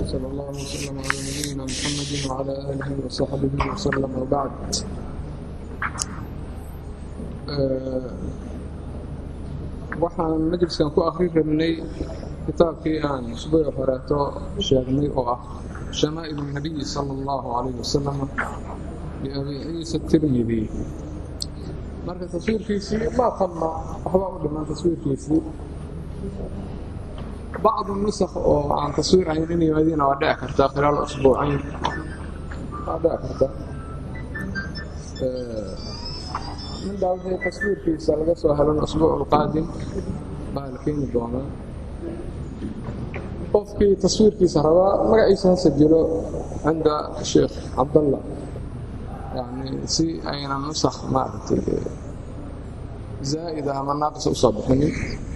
وصلى الله وسلم على نبينا محمد وعلى آله وصحبه وسلم وبعد waxaan majliskan ku akrin rabnay kitaabkii aan usbuuci horeeto sheegnay oo ah shamaa'il الnabiyi salى اllahu عalayh wasalam biabi ciisa tirmidi marka taswiirkiisii maa tanma waxbaa u dhiman taswiirkiisii bacdu nusakh oo aan taswiir ahayn in yimaadiina waa dhici kartaa khilaal usbuucayn waa dhici karta mindaa wixii taswiirkiisa laga soo helan usbuuc ulqaadim baa la keeni doonaa qofkii taswiirkiisa rabaa magaciisa ha sajilo cinda sheekh cabdallah yani si aynan nusakh maaragtay zaa'ida ama naaqisa usoo bixinin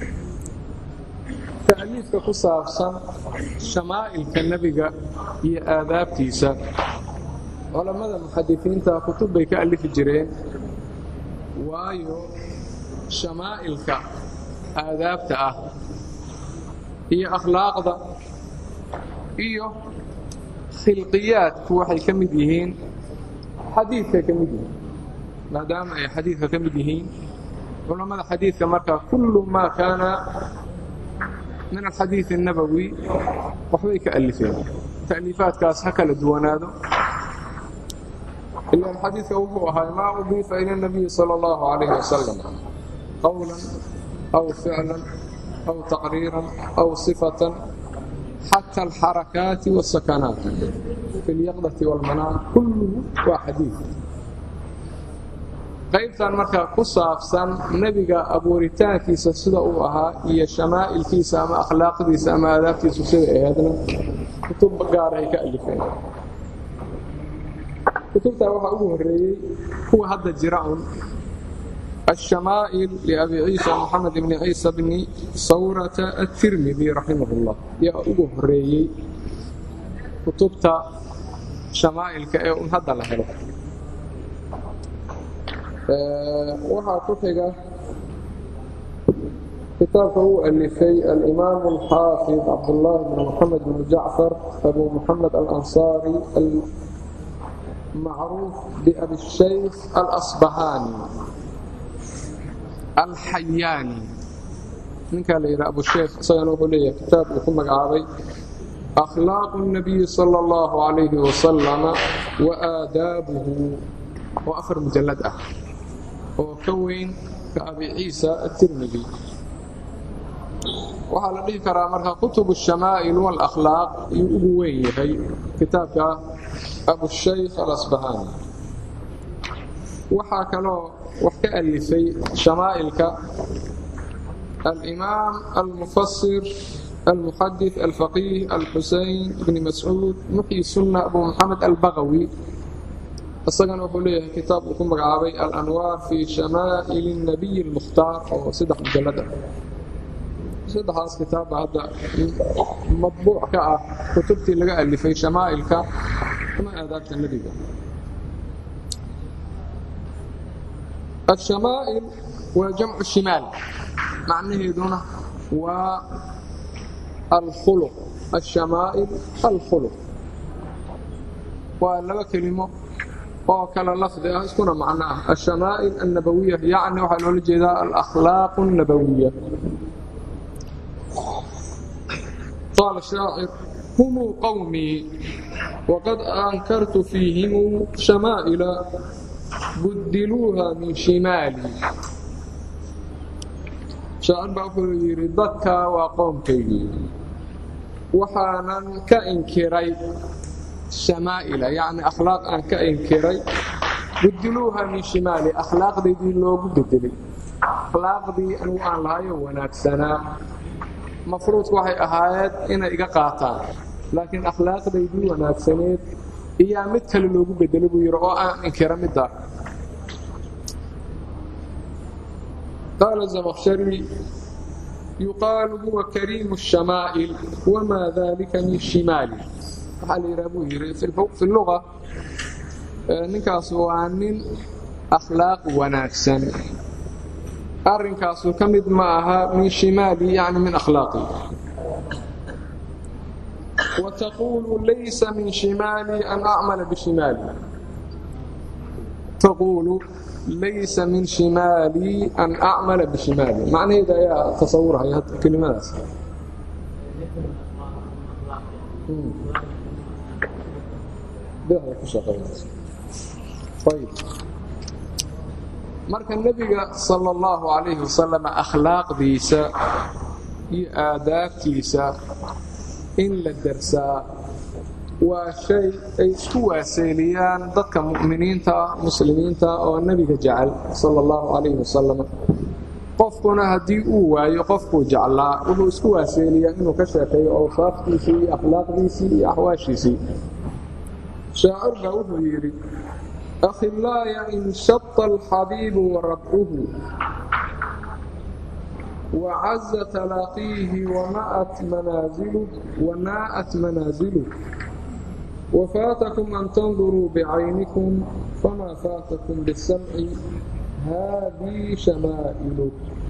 tacliifka ku saabsan shamaa'ilka nebiga iyo aadaabtiisa culammada muxadisiinta kutub bay ka alifi jireen waayo shamaa'ilka aadaabta ah iyo akhlaaqda iyo khilqiyaadku waxay ka mid yihiin xadiidkay ka mid yihiin maadaama ay xadiidka ka mid yihiin culammada xadiidka markaa kullu maa kaana min alxadiid الnabowi waxbay ka alifeen ta'liifaadkaas ha kala duwanaado ilan xadiidka wuxuu ahaa maa udiifa ila الnabiyi salى اllahu عalayh wasalam qowla aw ficla aw taqriira aw صifata xatى alxarakaati والsakanaat fi اlyaqdati wاlmanaam kulluhu waa xadiid qaybtan markaa ku saabsan nebiga abuuritaankiisa sida uu ahaa iyo shamaa'ilkiisa ama akhlaaqdiisa ama aadaabtiisu sida aheedna kutub gaara ay ka alifeen kutubtaa waxaa ugu horreeyey kuwa hadda jira un الشhamaaئل لأbi ciisa mxamed bni ciisa bni sawrata الtirmidi raximah اllah yaa ugu horeeyey kutubta shamaa'ilka ee un hadda la helo waxaa ku xiga kitaabka uu alifay alimaam الxaafid cabdالlahi bn mxamed bn jacfar abu mxamed alanصari macruuf babi الshayk alasbahani alxayaani ninkaa la yidhaha abusheekh isagana wuxuu leeyahay kitaab uu ku magacaabay akhlaaqu الnabiyi salى اllahu عalayhi wasalama wa aadaabuhu oo afar mujallad ah oo ka weyn ka abi ciisa aلtirmidi waxaa la dhihi karaa marka kutub الshamaa'il wاlakhlaaq ayuu ugu weyn yahay kitaabka abushaykh alasbahani waxaa kaloo wax ka alifay shamaa'ilka alimaam almufasir almuxadith alfaqiih alxusein bni mascuud muxyi sunna abu moxamed albagawi isagana wuxuu leeyahay kitaab uu ku magacaabay alanwaar fi shamaa'il الnabiy اlmukhtaar oo saddex mujallad ah saddexdaas kitaabba hadda madbuuc ka ah kutubtii laga alifay shamaa'ilka ama aadaabta nebiga الشhamaaئل waa jamcu shimaal macnaheeduna waa alkhuluq الشhamaaئل alkhuluq waa laba kelimo oo kala lafdi ah iskuna macno ah الشhamaaئل الnabawiya yacni waxaa loola jeedaa alأkhlaaq الnabawiya qaala shaacir humuu qowmii waqad ankartu fiihim shamaa'ila buddiluuha min shimaali shaacir baa wuxuu yidhi dadkaa waa qoomkaygii waxaanan ka inkiray shamaa'ila yacni akhlaaq aan ka inkiray buddiluuha min shimaali akhlaaqdaydii loogu bedelay akhlaaqdii anigu aan lahayo wanaagsanaa mafruudku waxay ahaayeed inay iga qaataan laakiin akhlaaqdaydii wanaagsaneed iyaa mid kale loogu bedelay buu yidhi oo aan inkira middaa qaala zamaqshari yuqaalu huwa kariimu الshamaa'il wamaa dalika min shimaali waxaa la yidhaha buu yidhi fi luga ninkaas waa nin akhlaaq wanaagsan arrinkaasu ka mid ma aha min shimaali yani min akhlaaqi وتقول ليس من شمالي أن أعمل بشمالي تقول ليس من شمالي أن أعمل بشمالي معنى إذا يا تصورها يا كلمات طيب marka nebiga sala allahu calayhi wasalam akhlaaqdiisa iyo aadaabtiisa in la darsaa waa shay ay isku waaseeliyaan dadka mu'miniinta muslimiinta oo nebiga jecel sala allahu calayhi wasalam qofkuna haddii uu waayo qofkuu jeclaa wuxuu isku waaseeliyaa inuu ka sheekeeyo awsaaftiisii iyo akhlaaqdiisii iyo axwaashiisii shaacir baa wuxuu yidhi أخلاي انشط الحبيب وربعه وعز تلاقيه ومأت منازله وناءت منازله وفاتكم أن تنظروا بعينكم فما فاتكم بالسمع هذه شمائل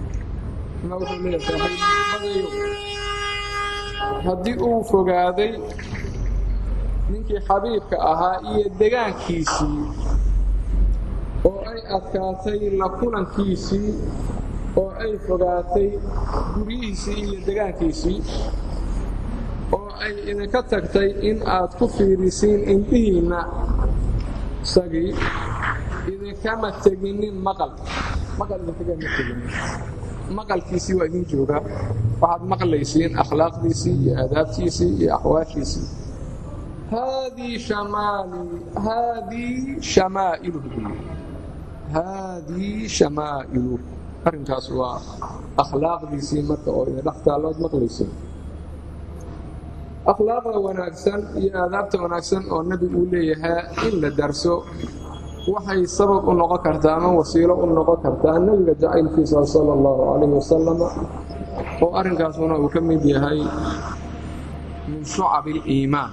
haddii uu fogaaday ninkii xabiibka ahaa iyo degaankiisii oo ay adkaatay la kulankiisii oo ay fogaatay guryihiisii iyo degaankiisii oo ay idinka tagtay in aad ku fiirisiin indhihiinna isagii idinkama teginin maqal maqal idinkagama teginin maqalkiisii waa idin joogaa waxaad maqlaysiin akhlaaqdiisii iyo aadaabtiisii iyo axwaashiisii haadii shamaali haadii shamaa'iluhu haadii shamaa'ilu arrinkaas waa akhlaaqdiisii marka oo idin dhex taallood maqlaysa akhlaaqda wanaagsan iyo aadaabta wanaagsan oo nebi uu leeyahaa in la darso waxay sabab u noqon kartaa ama wasiilo u noqon kartaa nebiga jacaylkiisa sala allahu calayhi wasalam oo arrinkaasuna uu ka mid yahay min shucab aliimaan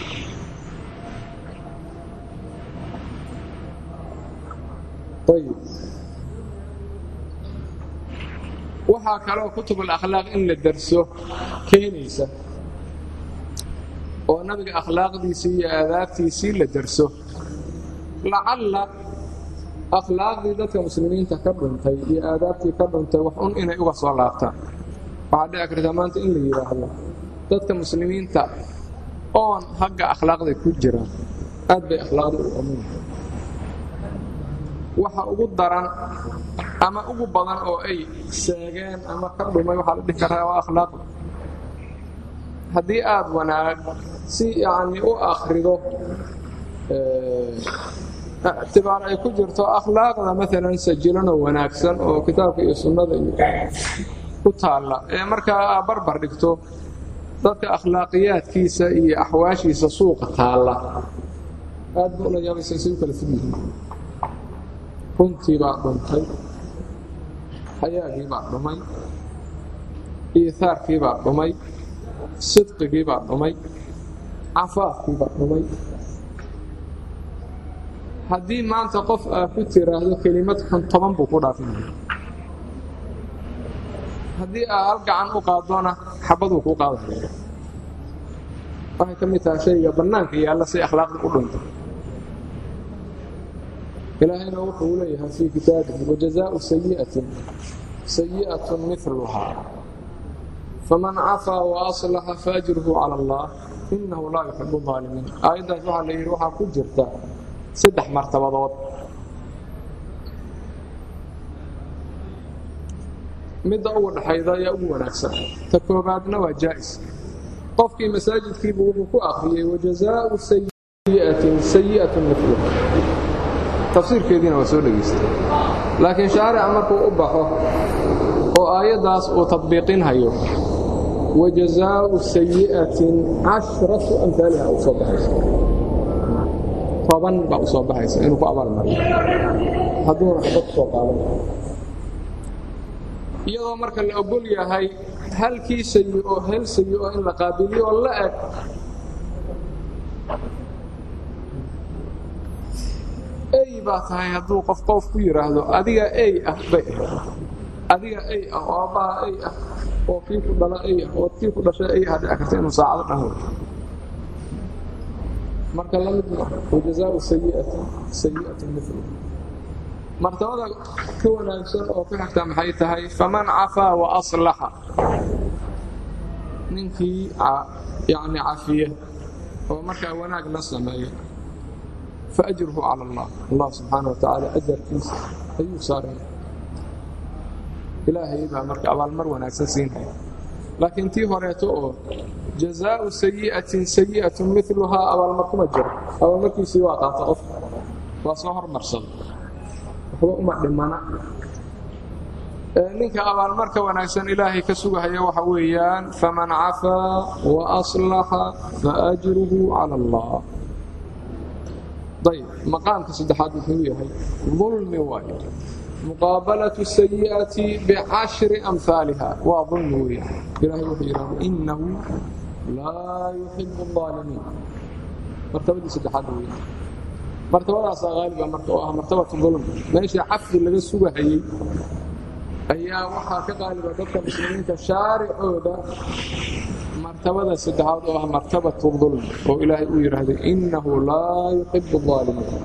ayb waxaa kaloo kutubul akhlaaq in la darso keenaysa oo nabiga akhlaaqdiisii iyo aadaabtiisii la darso lacalla akhlaaqdii dadka muslimiinta ka dhuntay iyo aadaabtii ka dhuntay wax un inay uga soo laabtaan waxaa dhici kartaa maanta in la yidhaahdo dadka muslimiinta oon hagga akhlaaqda ku jiraan aad bay akhlaaqda u amunahay waxa ugu daran ama ugu badan oo ay seegeen ama ka dhumay waxaa la dhihi karaa waa akhlaaqda haddii aad wanaag si yacni u akhrido ictibaar ay ku jirto akhlaaqda maalan sajilanoo wanaagsan oo kitaabka iyo sunnada iyo ku taalla ee markaa aa barbar dhigto dadka akhlaaqiyaadkiisa iyo axwaashiisa suuqa taalla aad ba ula yaabaysa say u kala fog yihiin runtii baa dhuntay xayaagii baa dhumay iihaarkii baa dhumay sidqigii baa dhumay cafaafkii baa dhumay haddii maanta qof aa ku tiraahdo kelimad xun toban buu ku dhaafinaya haddii aa hal gacan u qaadona xabaduu kuu qaadaya waxay ka mid tahay shayga bannaanka yaalla say akhlaaqda u dhunta ilaahayna wuxuu leeyahay fii kitaabihi wajazaau sayi'atin sayi'atun miluhaa faman cafaa waaslaxa faajruhu cala allah innahu laa yuxibu aalimiin aayaddaas waxaa la yidhi waxaa ku jirta saddex martabadood midda ugu dhaxayda ayaa ugu wanaagsan ta koobaadna waa jaa'is qofkii masaajidkiibu wuxuu ku akhriyey wajazaau sayi'atin sayi'atun miluha tafsiirkeediina waa soo dhegaystay laakiin shaarica markuu u baxo oo aayaddaas uu tadbiiqinhayo wajazaau sayi'atin cashratu amhaaliha u soo baxaysa toban baa u soo baxaysa inuu ku abaalmariyo hadduuna xabad kusoo qaadan iyadoo marka la ogol yahay halkii sayi oo hel sayi oo in la qaabiliyo oo la eg ey baa tahay hadduu qof qoof ku yidhaahdo adiga ey ah bay ahayd adiga ey ah oo aabbaha ey ah oo kii ku dhala ey ah oo kii ku dhashay ey ah dhici karta inuu saacado dhan wato marka la mid ma wajazaau sayiati sayi'atu milu martabada ka wanaagsan oo ku xigta maxay tahay faman cafaa wa aslaxa ninkii yani cafiya oo markaa wanaagna sameeya faajruhu cala allah allah subxaana wa tacaala ajarkiisa ayuu saaraya ilaahay baa marka abaalmar wanaagsan siinaya laakiin tii horeeto oo jazaau sayi'atin sayi'atun miluhaa abaalmar kuma jiro abaalmarkiisii waa qaata qofka waa soo hormarsada waxba uma dhimana ninka abaalmarka wanaagsan ilaahay ka sugahaya waxa weeyaan faman cafaa wa aslaxa faajruhu cala allah ayb maqaamka saddexaad wuxuu yahay dulmi waayo muqaabalatu sayi'ati bicashri amhaaliha waa dulmi weeyaan ilahay wuxuu yidhahda inahu laa yuxibu الظaalimiin martabadii saddexaad weeyaan martabadaasaa haaliba marka oo ah martabatu dulm meesha cafdi laga sugahayey ayaa waxaa ka qaaliba dadka muslimiinta shaaricooda martabada saddexaad oo ah martabatu dulm oo ilaahay uu yidhaahday innahu laa yuxibu الظaalimiin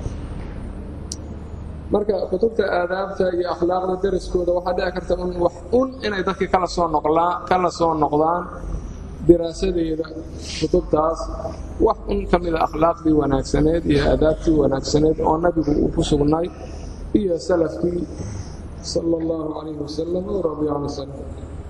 marka kutubta aadaabta iyo akhlaaqda daraskooda waxaa dhici karta un wax un inay dadkii kala soo noqlaan kala soo noqdaan diraasadeeda kutubtaas wax un ka mida akhlaaqdii wanaagsaneed iyo aadaabtii wanaagsaneed oo nabigu uu ku sugnay iyo salafkii sala allahu calayhi wasalam o radiya can salaf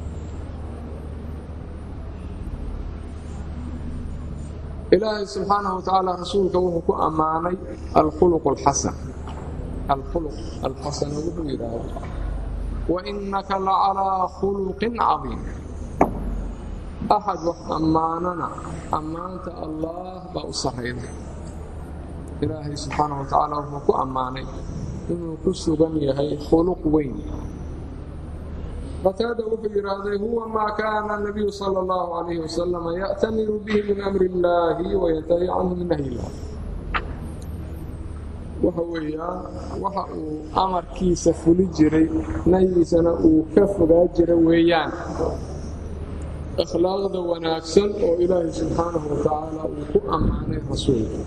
ilaahay subxaanahu wa tacaala rasuulka wuxuu ku ammaanay alkhuluq alxasan alkhuluq alxasana wuxuu yidhaahda wainaka lacalaa khuluqin cadiim axad wax ammaanana ammaanta allaah baa u sarrayda ilaahay subxaanahu wa tacaala wuxuu ku ammaanay inuu ku sugan yahay khuluq weyn qataada wuxuu yidhaahday huwa maa kaana nabiyu sala allahu calayhi wasalam ya'tamiru bihi min amri illaahi wayantahi canhu min nahyi illah waxa weeyaan waxa uu amarkiisa fuli jiray nahyigiisana uu ka fogaa jira weeyaan akhlaaqda wanaagsan oo ilaahay subxaanahu wa tacaala uu ku ammaanay rasuulka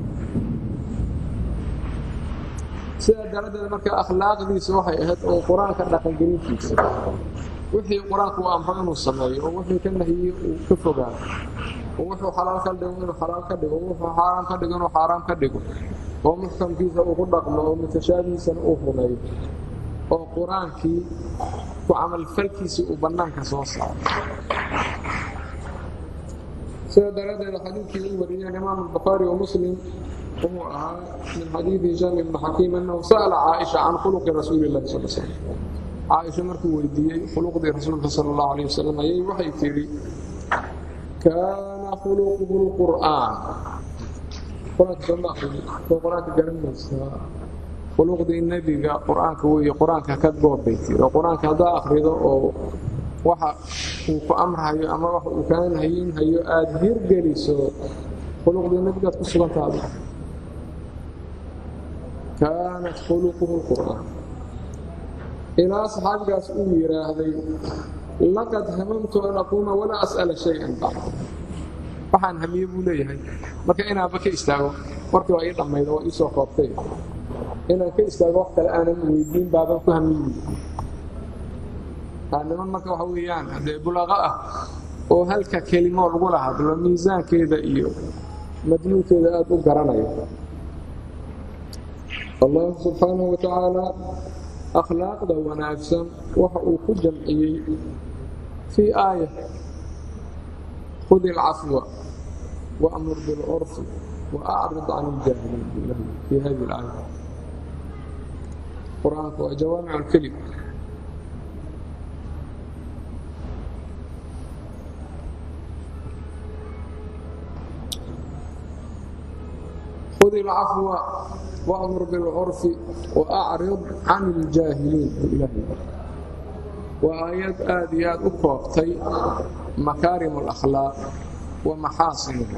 sidaa daradeed marka akhlaaqdiisa waxay ahayd oo qur-aanka dhaqangelintiisa wixii qur-aanku uu amro inuu sameeyo oo wixii ka nahiyey uu ka fogaado oo wuxuu xalaal ka dhigo inuu xalaal ka dhigo wuxuu xaaraam ka dhigo inuu xaaraam ka dhigo oo muxkamkiisa uu ku dhaqmo oo mutashaabihiisana uu rumeeyo oo qur-aankii ku camalfalkiisii uu bannaanka soo saaro sidaa daraaddeed xadiidkii u wariyeen imaam albukhaari wa muslim wuxuu ahaa min xadiidi hishaam ibni xakiim annahu sa'ala caaisha can khuluqi rasuuli illahi sal slam caaisha markuu weydiiyey khuluqdii rasuulka sala allahu alayh wasalam ayay waxay tidhi kaana khuluquhu lqur'aan qur-aanka sooma aqrini oo qur-aanka garanaysaa khuluqdii nebiga qur-aanka weeye qur-aanka ka goobbay tiri oo qur-aanka haddaa akhrido oo waxa uu ku amrahayo ama waxa uu kaa nahayinhayo aada hirgeliso khuluqdii nebigaad ku sugantaada kaanat khuluquhu lqur'aan ilaa saxaabigaas uu yidhaahday laqad hamamtu an aquuma walaa as'ala shay-an bacd waxaan hamiye buu leeyahay marka inaanba ka istaago warkii waa ii dhammayda waa ii soo koobtay inaan ka istaago wax kale aanan weydiin baaban ku hamiyi niman marka waxa weeyaan haddee bulaaqo ah oo halka kelimo lagula hadlo miisaankeeda iyo madmuunkeeda aada u garanaya allah subxaanahu wa tacaala akhlaaqda wanaagsan waxa uu ku jamciyey fii aaya khudi alcafwa waamur bilcurfi waacrid can iljaahiliin fii hadi alaaya qur-aanku waa jawaamic alkelim khud ilcafwa waamur bilcurfi waacrid can iljaahiliin waa aayad aada iyo aada u koobtay makaarim alakhlaaq wa maxaasinuha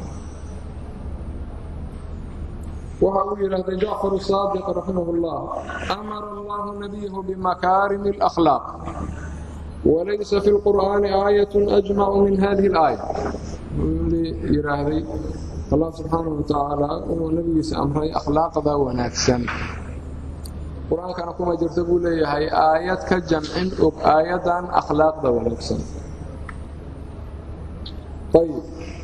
waxa uu yidhaahday jacfar saadiq raximah اllah amara allahu nabiyahu bimakaarim اlakhlaaq walaysa fi lqur'aani aayat ajmacu min hadihi اlaaya wuxuu yidhaahday allah subxaanahu wa tacaala inuu nebigiisa amray akhlaaqda wanaagsan qur-aankana kuma jirto buu leeyahay aayad ka jamcin og aayaddan akhlaaqda wanaagsan ayb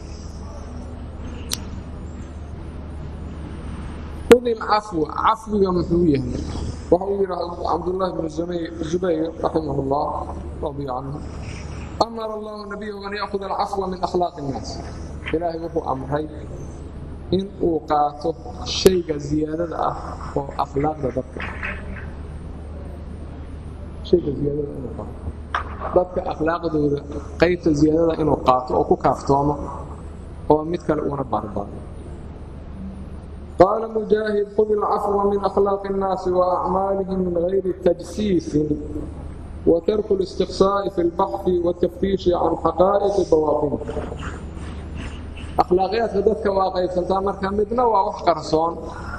khudi lcafwa cafwiga muxuu yahay waxa uu yidhi cabdullaahi bnu zubayr raximah اllah radia canhu amara allahu nabiyahu an ya'huda alcafwa min akhlaaqi اnnaas ilaahay wuxuu amray in uu qaato shayga ziyaadada ah oo akhlaaqda dadka shayga ziyaadada inuu qaato dadka akhlaaqdooda qaybta ziyaadada inuu qaato oo ku kaaftoomo oo mid kale uuna baarbaaro qaala mujaahid khud ilcafwa min akhlaaqi اnnaasi waacmaalihim min gayri tajsiisin watarku اlistiqsaa'i fi اlbaxfi wاtaftiishi can xaqaa'iqi bawaaطini akhlaaqiyaadka dadka waa qaybsantaa marka midna waa wax qarsoon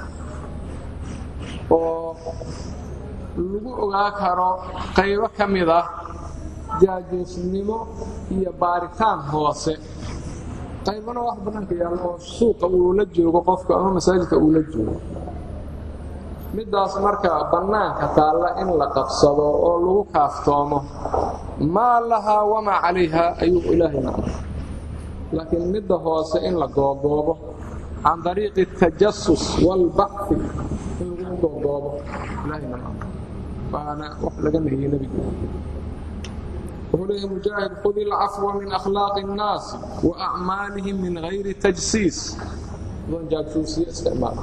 oo lagu ogaa karo qaybo ka mid ah jaajuusnimo iyo baaritaan hoose qaybana wax bannaanka yaallo oo suuqa uu la joogo qofku ama masaajidka uu la joogo middaas marka bannaanka taalla in la qabsado oo lagu kaaftoomo maa lahaa wamaa calayha ayuu ilaahayna amray laakiin midda hoose in la googoobo can dariiqi اtajasus wاlbaxfi in lagu googoobo ilaahayna ma amray waana wax laga nahiyey nebigu wuxuu leeyahy mujaahid khud ilcafwa min akhlaaqi الnaasi wa acmaalihim min gayri tajsiis doon jaagsuusiye isticmaala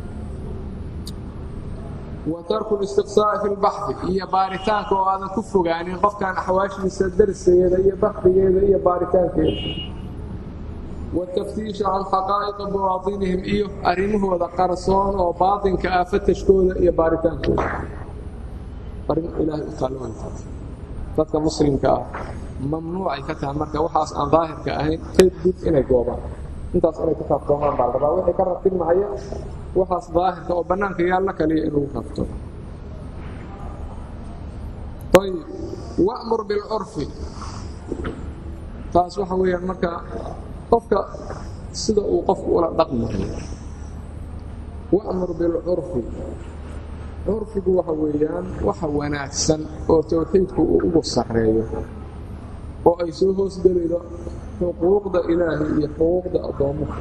wa tarku listiqsaa'i fi lbaxdi iyo baaritaanka oo aadan ku fogaanin qofkan axwaashiisa darseeda iyo baxdigeeda iyo baaritaankeeda wataftiisha can xaqaa'iqi bawaatinihim iyo arrimahooda qarsoon oo baatinka ah fatashkooda iyo baaritaankooda arrin ilaahay u taalla way tahay dadka muslimka ah mamnuucay ka tahay marka waxaas aan daahirka ahayn kadib inay goobaan intaas inay ku kaaftoomaan baa la rabaa wixii ka ratibmahaya waxaas daahirka oo bannaanka yaalla kaliya in lagu kaaftoomo ayb wa'mur bilcurfi taas waxa weeyaan marka qofka sida uu qofku ula dhaqmayo wa'mur bilcurfi curfigu waxa weeyaan waxa wanaagsan oo towxiidku uu ugu sarreeyo oo ay soo hoosgelaydo xuquuqda ilaahay iyo xuquuqda addoommaha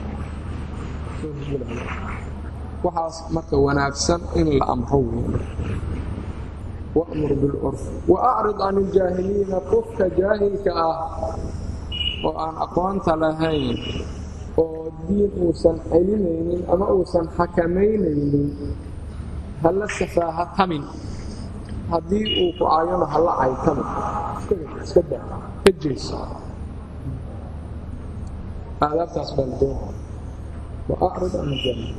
waxaas marka wanaagsan in la amro weyn wa'mur bilcurfi wa acrid can iljaahiliina qofka jaahilka ah oo aan aqoonta lahayn oo diin uusan celinaynin ama uusan xakamaynaynin halla safaaha tamin haddii uu ku caayano halla caytamo iska daa ka jeeso aadaabtaas baa la doona wa acrid can iljaahiliin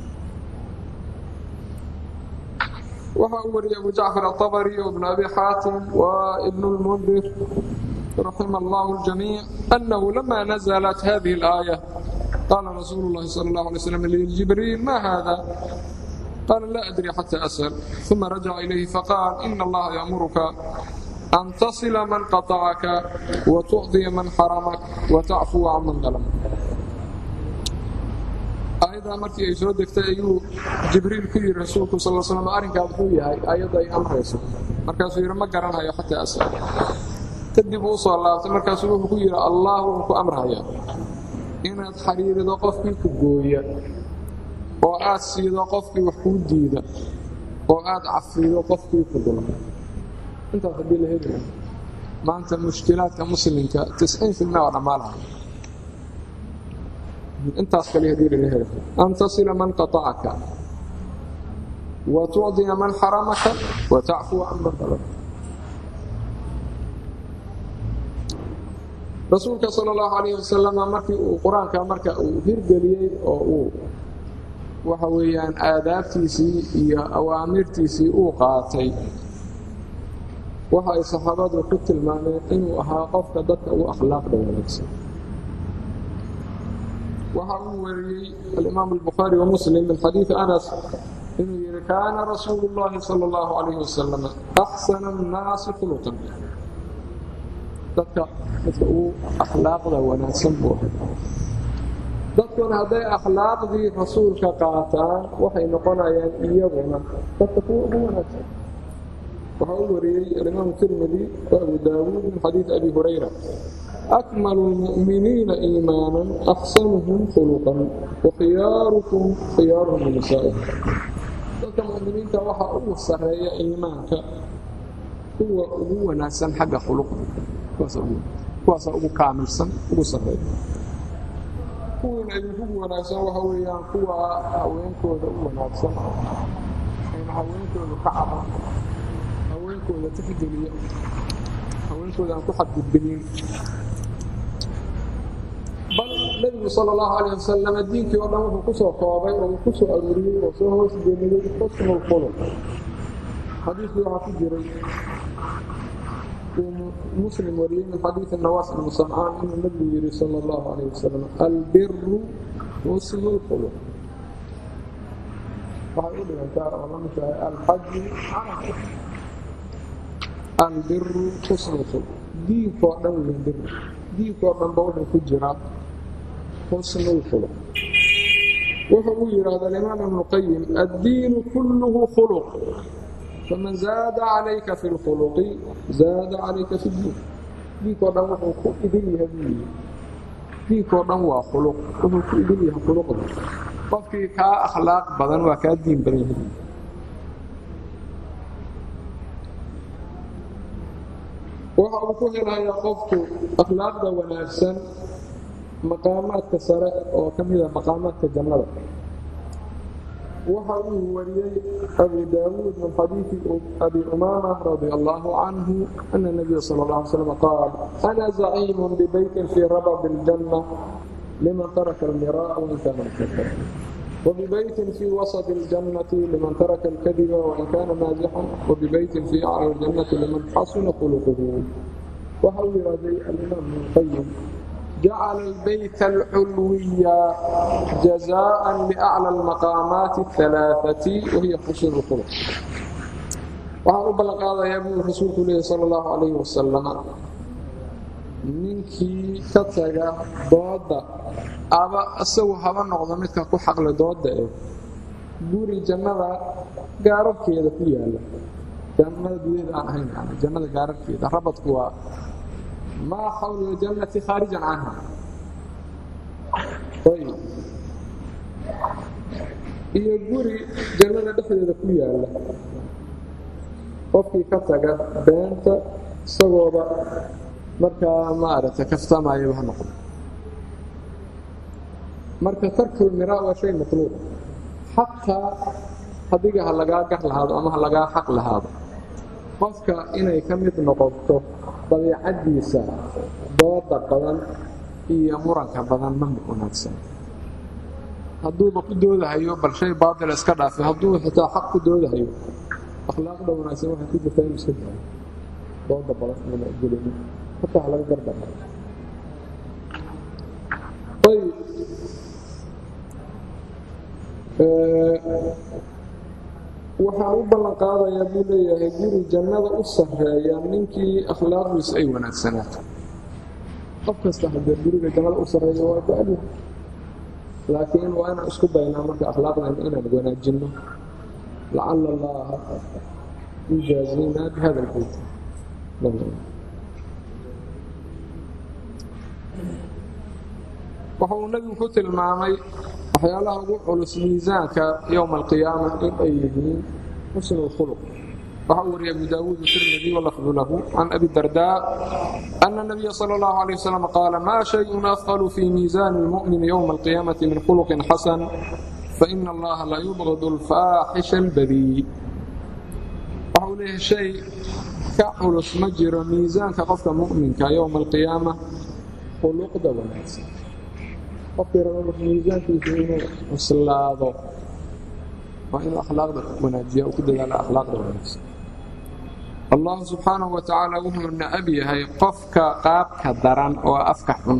waxa uu wariyey abu jacfar aلطabri وبn abi xaatim وبn اlmundir raxima اllah اljamiiع أnahu lama naزlat hadihi الآية qaala rasuulu الlahi salى الlaه عalيه sلم ljibriil ma hada qaala la adri xatى asأl ثuma rajaca ilayhi faqaal in اllaha yأmuruka an taصila man qaطacaka وتucطiya man xaramak وتacfuwa can man dalm aayaddaa markii ay soo degtay ayuu jibriil ku yidhi rasuulku sal slam arrinkaa muxuu yahay aayadda ay amrayso markaasuu yidhi ma garanayo xataa asal kadib uu soo laabtay markaasuu wuxuu ku yidhi allah wuxuu ku amrayaa inaad xariirido qofkii ku gooya oo aad siido qofkii wax kuu diida oo aad cafido qofkii ku dulma intaas haddii la heli maanta mushkilaadka muslimka tisciin filmia waa dhammaalaha intaas kale hadii laga helo an tasila man qaطacaka wa tucdiya man xaramaka wa tacfuwa can man dalab rasuulka sal اllahu alayh wasalam markii uu qur-aanka marka uu hirgeliyey oo uu waxa weeyaan aadaabtiisii iyo awaamirtiisii uu qaatay waxa ay saxaabadu ku tilmaameen inuu ahaa qofka dadka ugu akhlaaqda wanaagsan waxa uu wariyey alimaam الbukhaarي وmuslim min xadiiثi anas inuu yihi kaana rasuulu الlahi salى الlahu عalayه wasalam axsana الnaasi khuluqan dadka dadka ugu akhlaaqda wanaagsan buu ahay dadkuna hadday akhlaaqdii rasuulka qaataan waxay noqonayaan iyaguna dadka kuwa ugu wanaagsan waxaa u wariyey alimaamu tirmidi wa abu daawuud min xadiidi abi hurayra akmalu lmu'miniina iimaanan axsanuhum khuluqan wakhiyaarukum khiyaaruhum linisaa'ihi dadka mu'miniinta waxaa ugu sarreeya iimaanka kuwa ugu wanaagsan xagga khuluqda kuwaasa ugu kaamilsan ugu sarreeya kuwiina idinkugu wanaagsan waxa weeyaan kuwa haweenkooda u wanaagsan ayna haweenkooda ka caban haweenkooda tixgeliya haweenkooda aan ku xadgudbinin bal nebigu sala allahu calayh wasalam diinkii oo dhan wuxuu ku soo koobay oo uu ku soo aruuriyey oo soo hoos geliyey xusnu lkhuluq xadiiskii waxaa ku jiray uu muslim wariyey min xadiidi nawaas ibnu samcaan inuu nebigu yidhi sala allahu calayh wasalam albiru xusnu lkhuluq waxay u dhigantaa oo la mid tahay alxaju albiru xusnu lkhuluq diinkoo dhan weyn bir diinkoo dhanba wuxuu ku jiraa xusnu lkhuluq wuxuu u yidhaahda alimaam ibnu qayim addiinu kulluhu khuluq faman zaada calayka fi lkhuluqi zaada calayka fi ddiin diinkoo dhan wuxuu ku idin yahay buu yidhi diinkoo dhan waa khuluq wuxuu ku idin yahay khuluqda qofkii kaa akhlaaq badan waa kaa diin badan yahay waxa uu ku helayaa qofku akhlaaqda wanaagsan maqaamaadka sare oo ka mida maqaamaadka jannada waxa uu wariyey abu daawuud min xadiidi abi umaama radi allahu canhu ana nabiya sal اlه alay slam qaal ana zaciimu bibeytin fii rabab اljanna liman taraka almira'a wain kana mukafar وببيت في وسط الجنة لمن ترك الكذب وإن كان مازحا وببيت في أعلى الجنة لمن حسن خلقه وحول هذه الإمام ابن القيم جعل البيت الحلوي جزاء لأعلى المقامات الثلاثة وهي حسن الخلق وحول بلغ هذا يبني رسول الله صلى الله عليه وسلم ninkii ka taga dooda aba isagu haba noqdo midka ku xaqle dooda ee guri jannada gaararkeeda ku yaala jannada gudaheeda aan ahayn yani jannada gaararkeeda rabadku waa maa xawla ljannati khaarijan canha ayb iyo guri jannada dhexdeeda ku yaala qofkii ka taga beenta isagooba markaa maaragtay kaftamayaba ha noqdo marka tarkul miraa waa shay matluuba xataa hadiga ha lagaa gar lahaado ama ha lagaa xaq lahaado qofka inay ka mid noqoto dabiicaddiisa dooda badan iyo muranka badan ma wanaagsan hadduuba ku doodahayo bal shay baatila iska dhaafi hadduu xitaa xaq ku doodahayo akhlaaqda wanaagsan waxay ku jirtaa inuu iska daayo dooda badan inama gelinin hataa laga gardaba ayb waxaan u ballan qaadayaa buu leeyahay guri jannada u sarreeya ninkii akhlaaqdiisu ay wanaagsanaato qof kasta haddee guriga jannada u sarreeya waa jecel laakiin waa inaan isku daynaa marka akhlaaqdayna inaan wanaajinno lacala allaha yujaazinaa bihada lbeyt waxa uu nebigu ku tilmaamay waxyaalaha ugu culus miisaanka yowma alqiyaama in ay yihiin xusnu lkhuluq waxa uu wariyay abu daawuud tirmidi walafdu lahu can abi dardaa ana nabiya sala allahu alayh wasalam qaala maa shayun afqalu fii miisaani lmu'mini yowma alqiyaamati min khuluqin xasan faina allaha la yubgadu alfaaxisha albadii waxa uu leeyahay shay ka culus ma jiro miisaanka qofka mu'minka yowma alqiyaama khuluqda wanaagsan qofkii raba miisaankiisu inuu cuslaado waa inuu akhlaaqda wanaajiya uu ku dadaala akhlaaqda wanaagsan allah subxaanahu wa tacaala wuxuu nacab yahay qofka qaabka daran oo afka xun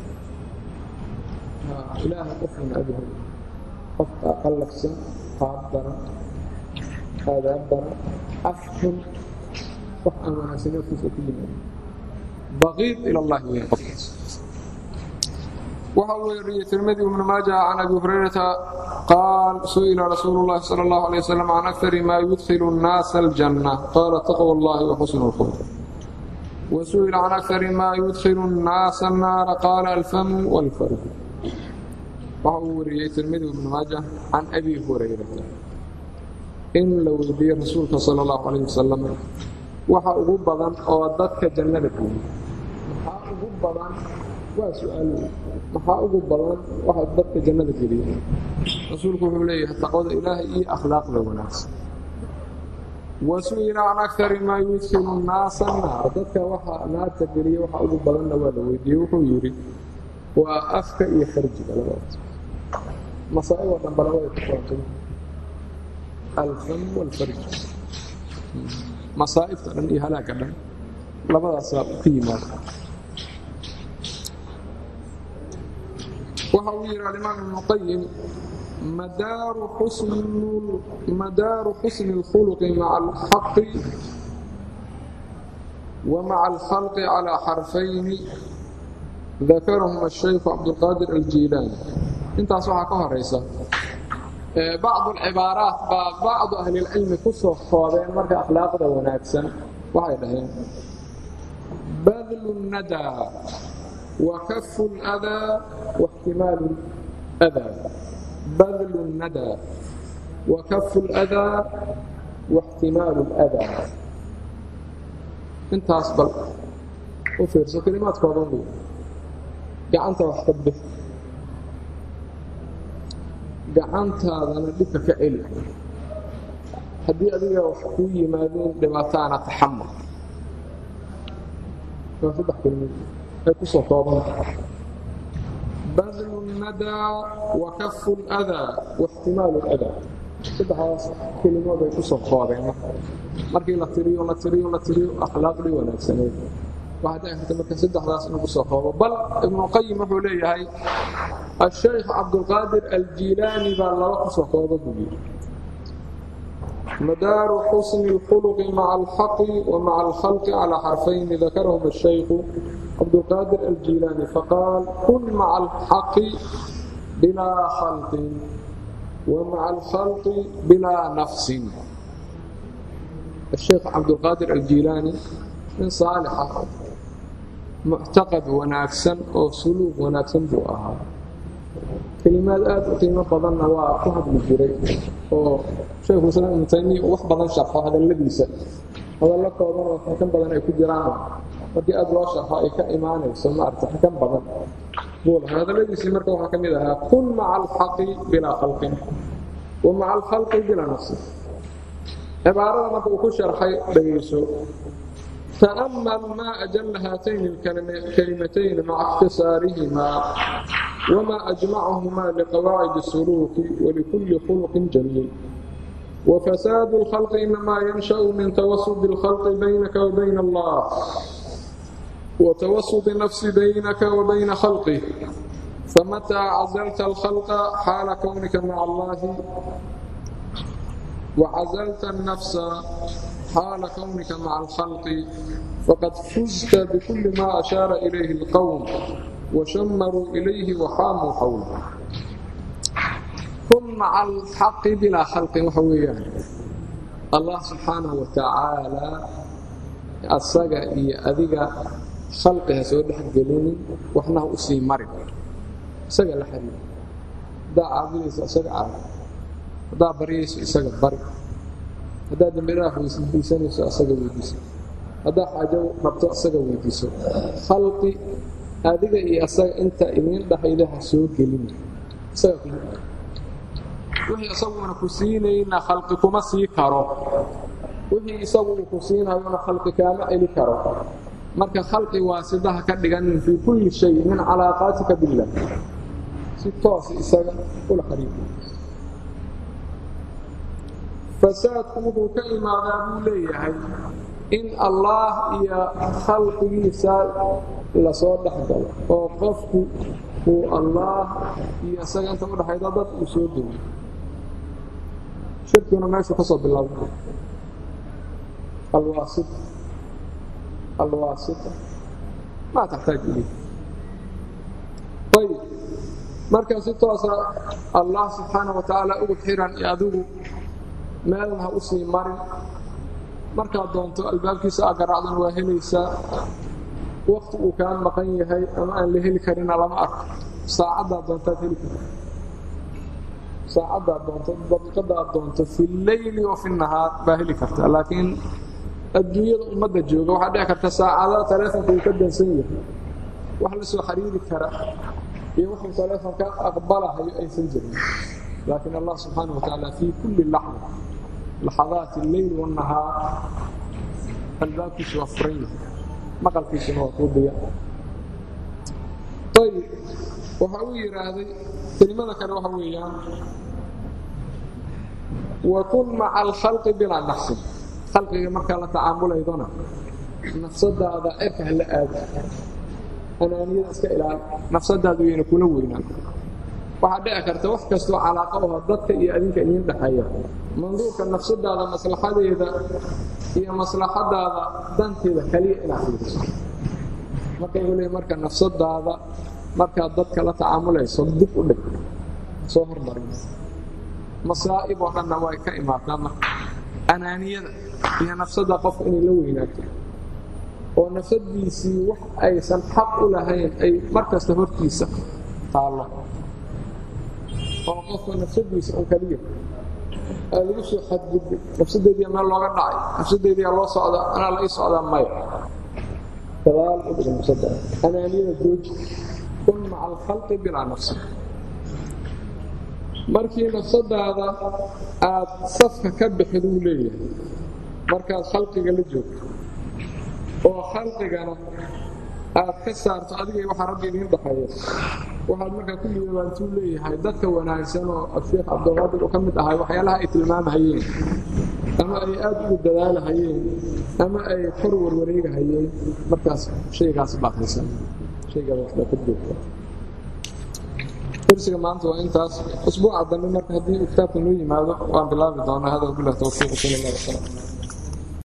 ilaaha qofka nacab yahay qofka qallafsan qaab daran aadaab daran af xun wax aan wanaagsan afkiisa ku yimaado baqiid ila allahi weyn qofkaas waxa uu weriyey tirmidi ibnu maaja can abi hurayrata qaal su'ila rasuulu اllahi salى اllahu alيه wasalam can akari ma yudkilu الnaasa aljanna qaala taqwa اllahi waxusnu اlkhulq wasu'ila can akari ma yudkilu الnaasa الnaara qaala alfamu wاlfarju waxa uu wariyey tirmidi ibnu maaja can abi hurayrata in la weydiiyey rasuulka salى اllahu alayh wasalam waxa ugu badan oo dadka jannada geeyey maxaa ugu badan waa su-aal maxaa ugu badan waxa dadka jannada geliya rasuulku wuxuu leeyahay taqwada ilaahay iyo akhlaaqda wanaagsan wasu'ila can akari maa yudkilu naasa naar dadka waxa naarta geliya waxa ugu badanna waa la weydiiyey wuxuu yidhi waa afka iyo farjiga labadaas masaa'iboo dhanba labada ku kuwantay alfam walfarj masaa'ibta dhan iyo halaagga dhan labadaasaa ka yimaada waxa uu yidhi alimaam ibnu qayim madaaru xusni اlkhuluqi maca alxaqi wa maca alkhalqi calىa xarfayni dakarahum الshaykhu cabdulqaadir aljiilaani intaas waxaa ka horaysa bacdu alcibaaraat baa bacdu ahlilcilmi ku soo koobeen marka akhlaaqda wanaagsan waxay dhaheen badlu nadaa وكف الأذى واحتمال الأذى بذل الندى وكف الأذى واحتمال الأذى intaas bal u fiirso kelimaad kooban bu gacanta wax ka bix gacantaadana dhibka ka celi haddii adiga wax kuu yimaadeen dhibaataana taxamul waa saddex kelimood ay ku soo koobantahay badlu الnadaa wakafu اlأdaa واxtimaalu اlأdaa saddexdaas kelimood ay ku soo koobeen markii la tiriyo la tiriyo la tiriyo akhlaaqdii wanaagsaneed waxaa dhici karta marka saddexdaas inuu ku soo koobo bal ibnu qayim wuxuu leeyahay الshaykh cabdulqaadir aljiilaani baa laba ku soo kooba buu yidhi madaaru xusni اlkhulqi maca alxaqi wa maca alkhalqi calى xarfayni dakarahum الshaykhu cabdulqaadir aljiilaani faqaal kun maca alxaqi bilaa khalqin wa maca alkhalqi bilaa nafsin الsheekh cabdulqaadir aljiilaani nin saalixa muctaqad wanaagsan oo suluuq wanaagsan buu ahaa kelimaad aad u qiimo badanna waa ku hadli jiray oo shaykhulislaam ibnu taymiya wax badan sharxo hadalladiisa hadallo kooban oo xakan badan ay ku jiraan markii aad loo sharxo ay ka imaanayso maarata xakan badan buu lahaa hadalladiisii marka waxaa ka mid ahaa kun maca alxaqi bilaa khalqin wa maca alkhalqi bilaa nafsin cibaarada marka uu ku sharxay dhegayso تأمل ما أجل هاتين الكلمتين مع اختصارهما وما أجمعهما لقواعد السلوك ولكل خلق جميل وفساد الخلق إنما ينشأ من توسط الخلق بينك وبين الله وتوسط النفس بينك وبين خلقه فمتى عزلت الخلق حال كونك مع الله وعزلت النفس حال كونك مع الخلق فقد فزت بكل ما أشار إليه القوم وشمروا إليه وحاموا حوله كن مع الحق بلا خلق وحويان الله سبحانه وتعالى أصدق إيا أذيك خلقها سوى لحد قليني وحناه أسي مرق سقى لحد دا عابليس أسقى عابل دا بريس أسقى برق haddaad dambidhaaf weydiisanayso asaga weydiiso haddaad xaajo rabto asaga weydiiso khalqi adiga iyo asaga inta idiin dhahayda ha soo gelin wixii isaguna ku siinayna khalqi kuma sii karo wixii isagu uu ku siinayona khalqi kaama celi karo marka khalqi waasidaha ka dhiganin fii kulli shay min calaaqaatika billah si toos isaga ula xariifi fasaadku wuxuu ka imaadaa buu leeyahay in allaah iyo khalqigiisa lasoo dhex galo oo qofku uu allaah iyo isaga inta u dhexayda dad uu soo dego shirkuna meeshuu ka soo bilaabay alwaasita alwaasita maa taxtaaj ilay ayb marka si toosa allah subxaana wa tacaala ugu xiran iyo adigu meelna ha u sii marin markaad doonto albaabkiisa aa garaacdan waa helaysaa wakti uu kaa maqan yahay ama aan la heli karina lama arko saacaddaad doontaad heli karta saacaddaad doonto daqiiqadda aad doonto fi leyli wa fi nahaar baa heli karta laakiin adduunyada ummadda jooga waxaa dhici karta saacadaha taleefonka uu ka dansan yahay wax la soo xiriiri kara iyo wuxuu taleefonka aqbalahayo aysan jirin laakiin allah subxaana wa tacaala fii kulli laxda laxadaati alleyl wاnahaar albaabkiisu waa furan yahay maqalkiisuna waa kuu diya ayb waxa uu yidhaahday kelimada kale waxa weeyaan wakun maca alkhalqi bilaa nafsin khalqiga markaa la tacaamulaydona nafsadaada cirka hala aado anaaniyada iska ilaali nafsadaadu yayna kula weynaan waxaa dhici karta wax kastoo calaaqa oho dadka iyo adinka idiin dhexeeya manduurka nafsadaada maslaxadeeda iyo maslaxadaada danteeda kaliya inaad fiiriso marka wuxuu leey marka nafsadaada markaad dadka la tacaamulayso dib u dhig soo hormarin masaa'ib oo dhanna way ka imaataa marka anaaniyada iyo nafsadda qofka inay la weynaato oo nafsadiisii wax aysan xaq u lahayn ay mar kasta hortiisa taallo oo qofka nafsadiisa un kaliya aa lagu soo xadgudbay nafsadeediia meel looga dhacay nafsadeediia loo socdaa anaa la ii socdaa maya gadaal u dhiga nafsadaada anaaniyada jooji kun maca alkhalqi bilaa nafsi markii nafsadaada aad safka ka bixid uu leeyahay markaad khalqiga la joogto oo khalqigana aad ka saarto adigay waxaa rabbi idiin dhaxeeya waxaad markaa ku liibaantuu leeyahay dadka wanaagsan oo asheekh cabdilqaadir uu ka mid ahay waxyaalaha ay tilmaamahayeen ama ay aad ugu dadaalahayeen ama ay kor warwareegahayeen markaas shaygaas baad haysan shaygaas waxbaa ka joogta درسك maanta waa intaas usbuuca dambe marka haddii kitaabka noo yimaado waan bilaabi doonaa hada wabilah towfiiq sal allah wasalam